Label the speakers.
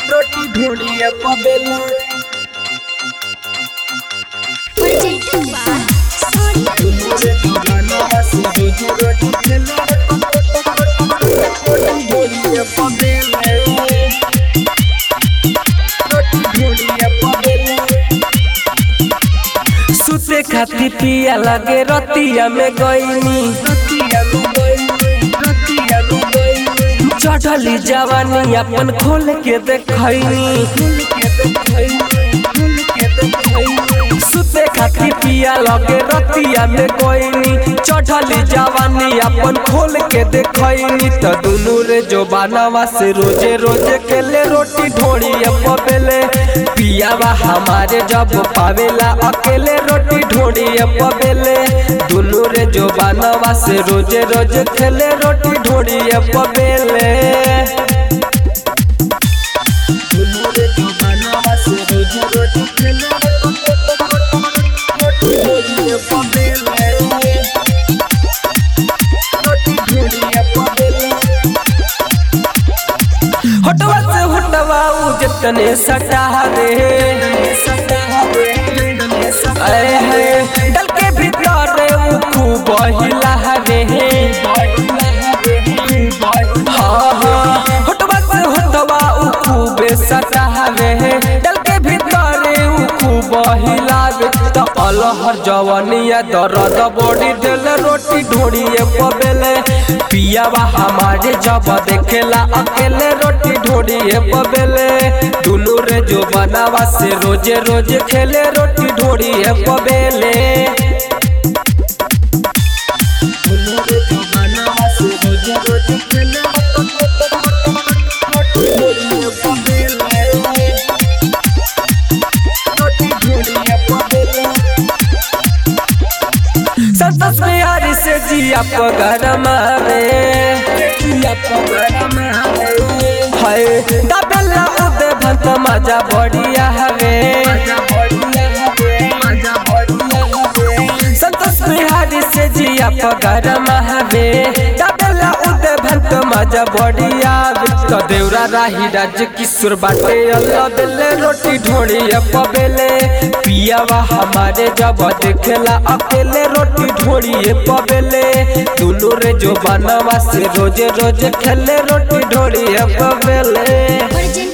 Speaker 1: रोटी ढूंढिए पबेला
Speaker 2: presented by Sonia
Speaker 1: मुझे दीवाना से रोजी रोटी खेला रोटी ढूंढिए पबेला रोटी ढूंढिए पबेला
Speaker 3: सुते खाती पिया लगे रतिया में गईनी
Speaker 1: रतिया में गई रतिया में गई
Speaker 3: चढ़ली जवानी अपन खोल के देखैनी
Speaker 1: फूल के देखई फूल के देखई
Speaker 3: सुते खाती पिया लगे रतिया में गईनी चढ़ली जवानी अपन खोल के देखैनी त दुनू रे जो बानावा से रोजे रोजे केले रोटी ढोड़ी पबेले पियावा हमारे जब पावेला अकेले रोटी ढोड़ी पबेले दुनू रे जो बानावा से रोजे रोजे खेले रोटी ढोड़ी पबेले
Speaker 1: मुझे दीवाना से रोजी रोटी खेला रोटी ढूंढिए पबेला रोटी ढूंढिए पबेला
Speaker 3: हटवा से हटवा उ जतने सटा रे आए है डल के भीतर रे उ खूब हिला रे हाँ हाँ हटवा से हटवा उ खूब सटा रे डल के भीतर रे उ खूब हिलावे त अलहर जवनिया दर्द बॉडी देले रोटी ढोड़िए पबेले पियावा हमारे जब देखेला अकेले रोटी ढोड़िए पबेले दुनू रे जो बनावा से रोजे रोजे खेले रोटी ढोड़िए पबेले
Speaker 1: मुझे दीवाना से रोजी रोटी खेला रोटी ढूंढिए पबेला रोटी ढूंढिए पबेला
Speaker 3: संतोष बिहारी से जिया पगर मारे
Speaker 1: या पगड़ा में
Speaker 3: हाय दबेला उदे भंत मजा बढ़िया हवे
Speaker 1: मजा बढ़िया है मजा बढ़िया है
Speaker 3: संतोष बिहारी से जिया पगर महावे दबेला उदे भंत मजा बढ़िया तो देवरा राही राज किशोर बाटे अल्लाह दिले रोटी ढोड़ी पबेले पियावा हमारे जब देखेला अकेले रोटी ढोड़ी पबेले दुनू रे जो बनवा से रोजे रोजे खेले रोटी ढोड़ी पबेले
Speaker 2: presented